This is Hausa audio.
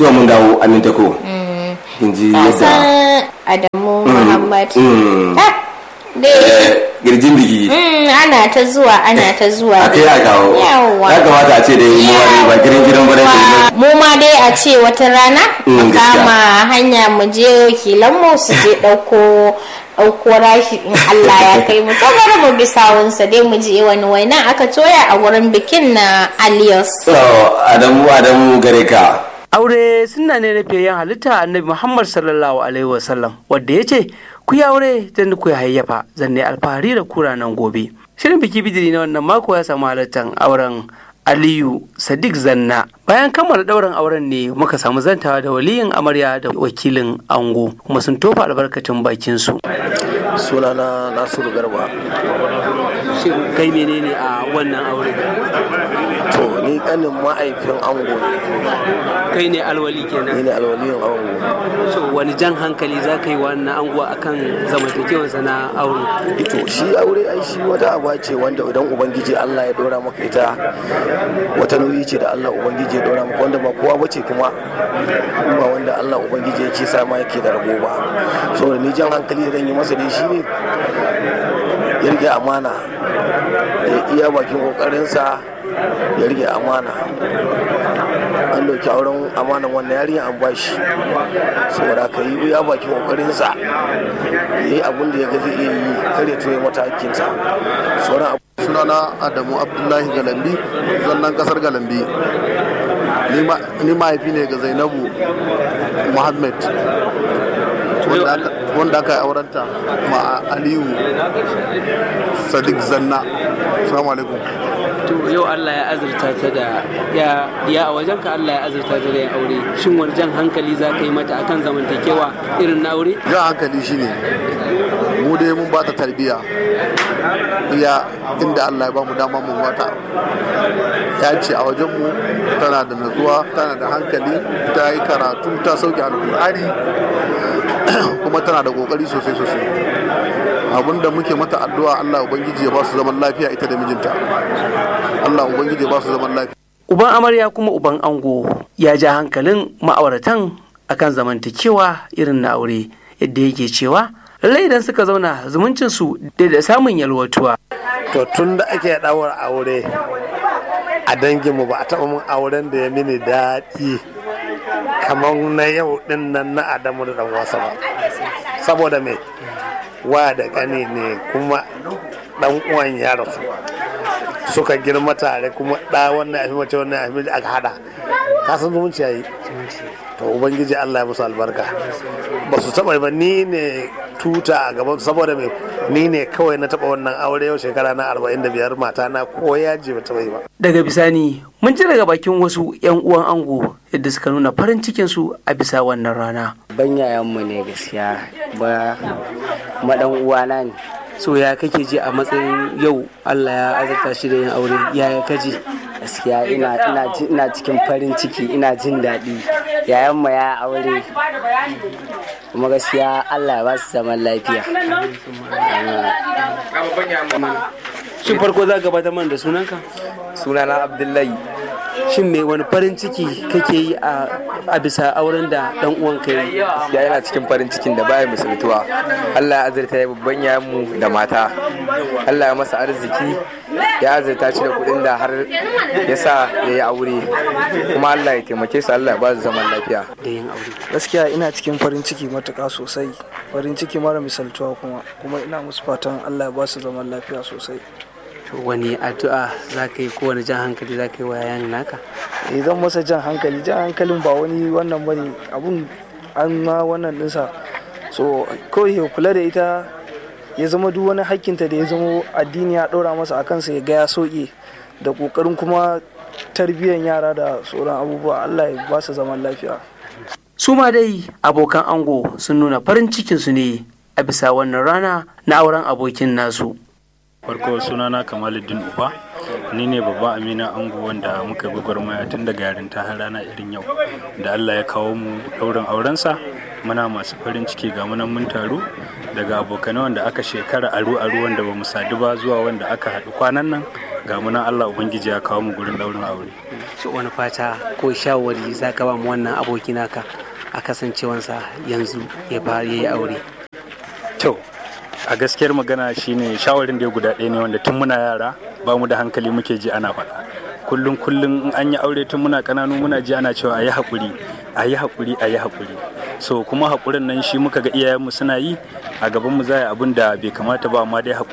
to mun dawo aminta ko kin ji yadda Kasan Adamu Muhammad. mm. Ah, dai. eh, girjin biki Mm, ana ta zuwa ana ta zuwa a kai a kawo Yawwa. ya kamata a ce da yi muwa ba girin girin bare da mu ma dai a ce wata rana Mm, mu gaskiya. kama hanya mu je wakilanmu su je ɗauko ɗauko rashi in Allah ya kai mu to bari mu bi sawunsa dai mu je wani waina aka toya a wurin bikin na Alias. to adamu adamu gare ka aure suna ne na fiyayyen halitta annabi muhammad sallallahu alaihi wasallam wadda ya ce ku yi aure zan ku hayyafa zan ne alfahari da kura nan gobe shirin biki bidiri na wannan mako ya samu halartar auren aliyu sadiq zanna bayan kammala ɗaurin auren ne muka samu zantawa da waliyin amarya da wakilin ango kuma sun tofa albarkacin bakin su sunana nasiru garba shin kai menene a wannan aure to ni kanin ma'aifin ango ne kai ne alwali ni kenan ne alwaliyin ango so wani jan hankali za ka yi wannan ango akan zamantakewarsa na aure to shi aure ai shi wata aba ce wanda idan ubangiji Allah ya dora maka ita wata nauyi ce da Allah ubangiji ya dora maka wanda ba kowa bace kuma ba wanda Allah ubangiji yake sa ma yake da rabo ba saboda ni jan hankali da zan yi masa dai shi ne ya rike amana ya iya bakin kokarinsa ya rike amana an dauki auren amanan wannan yarinya an bashi saboda ka yi iya bakin kokarinsa ya yi abin da ya ga zai iya yi kare to ya mata hakkinsa sauran abu sunana adamu abdullahi galambi zallan kasar galambi Ni ma- ni mahaifi ne ga zainabu muhammad wanda aka- wanda aka yi aurenta ma aliyu sadiq zanna salamu alaikum to yau Allah ya azurta ta da ya ya a wajen ka Allah ya azurta ta da yin aure shin wani jan hankali za ka yi mata akan zamantakewa irin na aure jan hankali shine mu dai mun ba ta tarbiyya iya inda Allah ya ba mu dama mun bata ya ce a wajenmu tana da natsuwa tana da hankali ta yi karatu ta sauke alkur'ani kuma tana da kokari sosai sosai abinda muke mata addu'a Allah ubangiji ya ba su zaman lafiya ita da mijinta Allah ubangiji ya ba su zaman lafiya uban amarya kuma uban ango ya ja hankalin ma'auratan akan zamantakewa irin na aure yadda yake cewa lallai idan suka zauna zumuncin su da da samun yalwatuwa to tun da ake ɗawar aure a danginmu ba a taɓa mun auren da ya mini daɗi kamar na yau ɗin nan na adamu da ɗan wasa ba saboda me wa da ƙani ne kuma ɗan uwan ya rasu suka girma tare kuma ɗa wannan ya fi mace wannan ya fi mace aka haɗa ka san zumunci ya yi to ubangiji allah ya musu albarka ba su taɓa ba ni ne tuta a gaban saboda me ni ne kawai na taɓa wannan aure yau shekara na 45 mata na ko yaji ba taɓa yi ba daga bisani mun ji daga bakin wasu yan uwan ango yadda suka nuna farin cikin su a bisa wannan rana ban yayanmu ne gaskiya ba madan uwana ne so ya kake ji a matsayin yau Allah ya azurta shi da yin aure ya kaji gaskiya ina ina ji- ina cikin farin ciki ina jin daɗi yayanmu ya aure kuma gaskiya Allah ya ba su zaman lafiya shin farko za ka gabatar mana da sunanka sunana abdullahi shin me wani farin ciki kake yi a a bisa auren da dan uwan ka yi ya yana cikin farin cikin da baya misaltuwa allah ya azurta ya babban yayanmu da mata allah ya masa arziki ya azurta shi da kuɗin da har ya sa ya yi aure kuma allah ya taimake su allah ya ba su zaman lafiya da yin aure gaskiya ina cikin farin ciki matuƙa sosai farin ciki mara misaltuwa kuma kuma ina musu fatan allah ya ba su zaman lafiya sosai to wani addu'a za ka yi ko wani jan hankali za ka yi wa yayan naka idan masa jan hankali jan hankalin ba wani wannan bane abun an ma wannan dinsa so kawai ya kula da ita ya zama duk wani hakkinta da ya zama addini ya ɗora masa a kansa ya ga ya soke da ƙoƙarin kuma tarbiyyar yara da sauran abubuwa allah ya ba su zaman lafiya su ma dai abokan ango sun nuna farin cikin su ne a bisa wannan rana na auren abokin nasu farko sunana kamaluddin uba ni ne babban amina ango wanda muka gwagwarmaya tun daga yarinta har rana irin yau da allah ya kawo mu ɗaurin aurensa muna masu farin ciki ga munan mun taru daga abokanai wanda aka shekara aru aru wanda ba mu sadu ba zuwa wanda aka haɗu kwanan nan ga munan allah ubangiji ya kawo mu gurin ɗaurin aure so wani fata ko shawari za ka ba mu wannan aboki naka a kasancewansa yanzu ya fara yi aure to a gaskiyar magana shine shawarin da ya guda ɗaya ne wanda tun muna yara ba mu da hankali muke ji ana faɗa kullum kullum in an yi aure tun muna ƙananu muna ji ana cewa a yi haƙuri a yi haƙuri a yi haƙuri so kuma haƙurin nan shi muka ga iyayenmu suna yi a gabanmu za a yi abin da bai kamata ba amma dai haƙuri